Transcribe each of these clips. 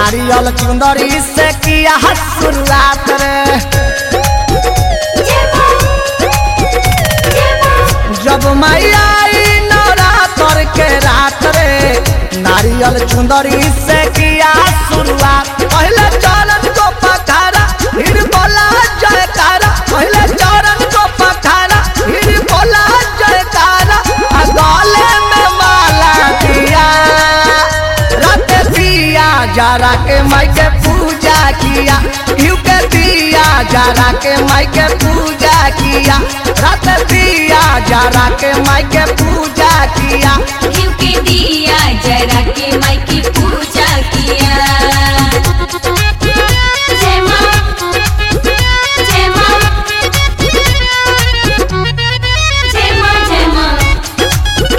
नारियल चुंदरी से किया शुरुआत रे जब मैया आई नवरात्र के रात रे नारियल चुंदरी से किया शुरुआत पहले चरण को पखारा फिर बोला जयकारा पहले चरण को पखारा फिर बोला जयकारा आ गले में माला दिया रात दिया जरा के माई के पूजा किया घिउ के दिया जरा के माई के पूजा किया रात दिया जरा के माई के पूजा किया घिउ के दिया जरा के माई की पूजा किया जय माँ जय माँ जय माँ जय माँ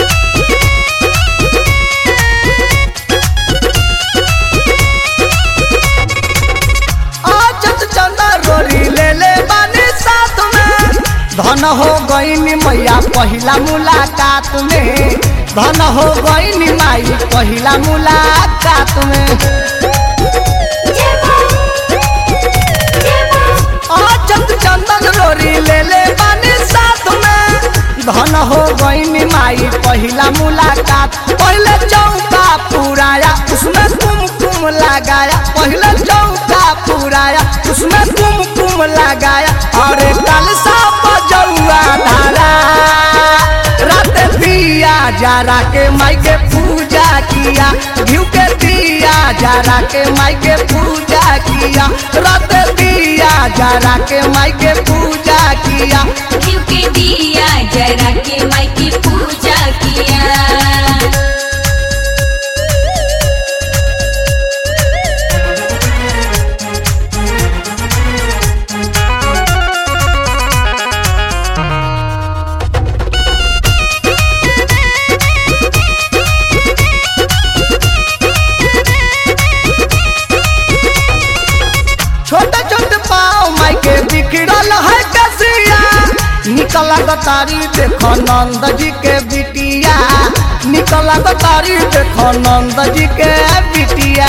आजत चंदा रोरी ले ले बानी साथ में धन हो गईनी मैया पहिला मुलाकात में धन हो गईनी माई पहिला मुलाकात में जय माँ जय माँ आजत चंदन रोरी ले ले बानी साथ में धन हो गईनी माई पहिला मुलाकात पहले चौका पुराया उसमें कुमकुम लगाया पहले चौका पुराया उसमें कुमकुम लगाया और कलसा बजौआ धारा रात दिया जरा के माई के पूजा किया घिउ के दिया जरा के माई के पूजा किया रात दिया जरा के माई के पूजा किया घिउ के दिया जरा के माई की पूजा किया छोटे छोटे पाँव माई के बिखरल है कसिया निकला गतारी देखो नंद जी के बिटिया निकला गतारी देखो नंद जी के बिटिया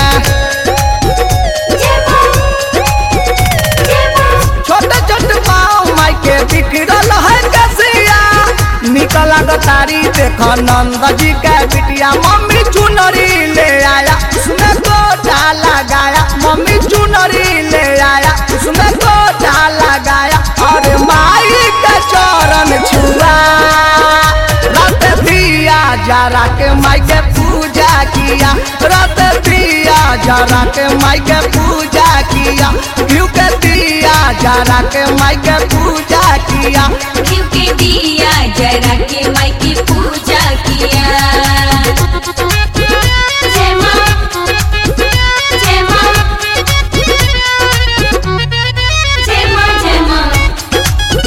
जय माँ जय माँ छोटे छोटे पाँव माई के बिखरल है कसिया निकला गतारी देखो नंद जी के बिटिया मम्मी चुनरी ले आया उसमें गोटा लगाया मम्मी चुनरी ले आया उसमें गोटा लगाया और माई के चरण छुआ रात दिया जरा के माई के पूजा किया रात दिया जरा के माई के पूजा किया घिउ के दिया जरा के माई के पूजा किया घिउ के दिया जरा के माई की पूजा किया जय माँ जय माँ जय माँ जय माँ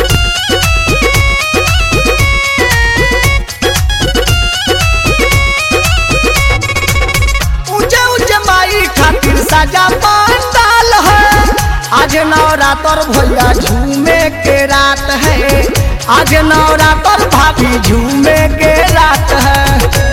ऊंचे ऊंचे माई खातिर सजा पंडाल है आज नवरात्र भैया झूमे के रात है आज नवरात्र भाभी झूमे के रात है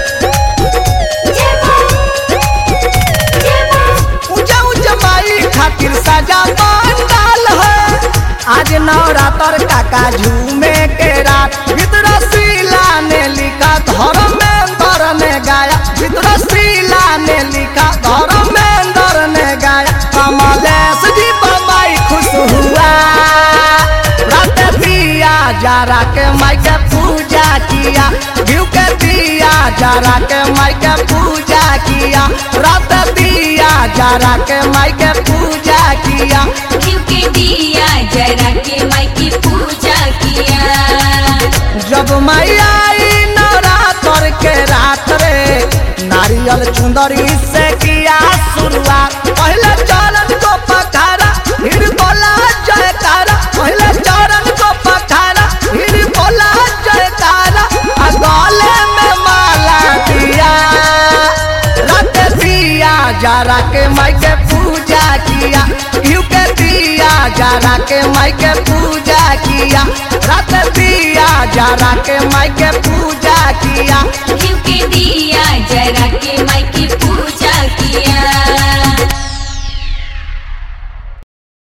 जय माँ जय माँ ऊंचे ऊंचे माई खातिर सजा पंडाल है आज नवरात्र काका झूमे के रात भीतर शीला ने लिखा घर में अंदर ने गाया भीतर शीला ने लिखा घर में अंदर ने गाया कमलेश जी बम्बई खुश हुआ रात दिया जरा के माई के पूजा किया घिउ के दिया जरा के माई के पूजा किया रात दिया जरा के माई के पूजा किया घिउ के दिया जरा के माई की पूजा किया जब मैया आई नवरात्र के रात रे नारियल चुंदरी से किया शुरुआत पहले चरण को पखारा फिर बोला जयकारा पहले चरण को पखारा फिर बोला जयकारा आ गले में माला दिया रात दिया जरा के माई के पूजा किया घिउ के दिया जरा के माई के पूजा किया रात दिया जरा के माई के पूजा किया घिउ